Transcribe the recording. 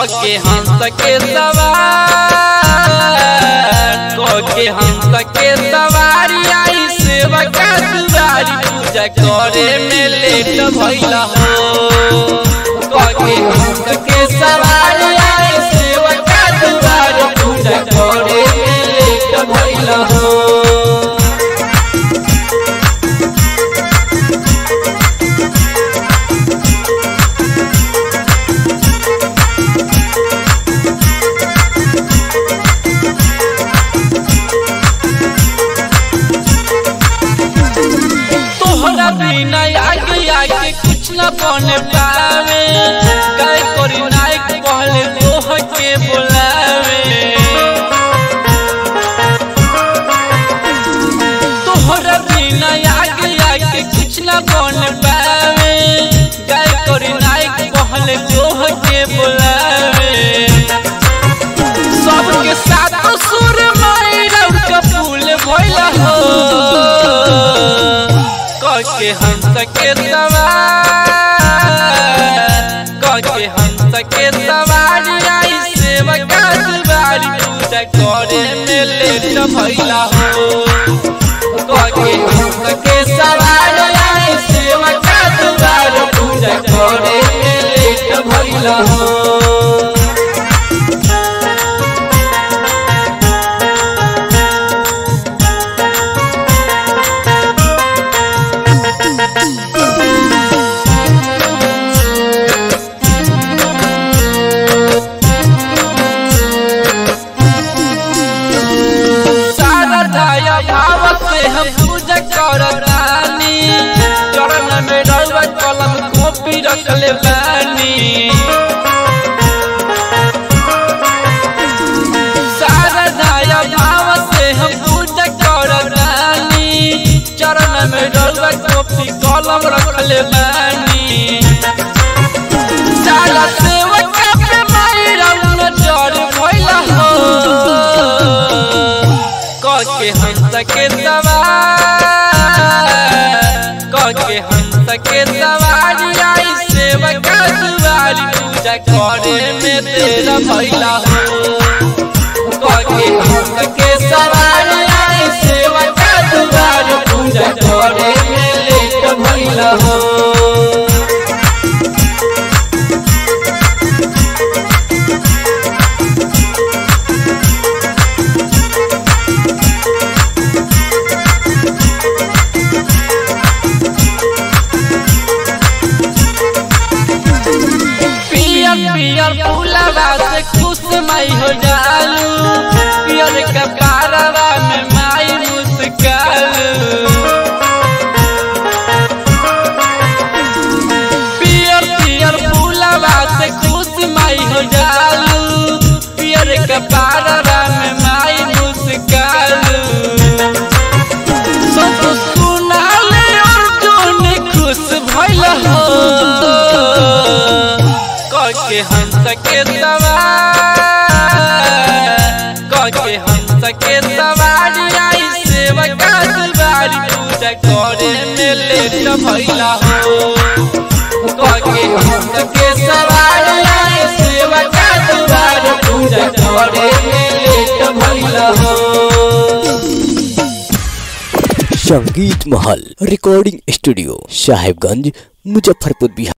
के हंस के सवार के हंस के सवारी आई सेवा का दुआरी पूजा करे में लेट भइला हो के हंस के सवारी आई सेवा का दुआरी पूजा करे में लेट भइला हो तोहरा बिना आगे आगे कुछ न बन पावे काय करी नायक कहले तोह के बोलावे तोहरा बिना आगे आगे कुछ न बन पावे काय करी नायक कहले तोह के बोलावे सबके साथ सुर मायरा का फूल भइला हो के हंस के सवार के हंस के सवारी आई सेवा का दुआरी पूजा करे में लेट भइला हो के हंस के सवारी आई सेवा का दुआरी पूजा करे में लेट भइला हो सारा दया भाव से हम पूजा करतानी चरण में रउआ कलम कॉपी रखले बानी सारा दया भाव से हम पूजा करतानी चरण में रउआ कॉपी कलम रखले बानी सारा सेवक पे माई रउआ चढ़ भइला हो के हंस के सवार के हंस के सवारी आई सेवा का दुआरी पूजा करे में तेरा भैला हो के हंस के सवारी आई सेवा का दुआरी पूजा करे में लेट भैला हो पियर पियर फूलवा से खुश माई हो जालू पियर कपारवा में माई मुस्कालू पियर पियर फूलवा से खुश माई हो जालू पियर कपारवा में माई मुस्कालू सब सुनाले अर्जुन खुश भइल हो के हंस के सवार के हंस के सवारी आई सेवा का दुआरी पूजा करे में लेट भइला हो के हंस के सवारी आई सेवा का दुआरी पूजा करे में लेट भइला हो संगीत महल रिकॉर्डिंग स्टूडियो साहेबगंज मुजफ्फरपुर बिहार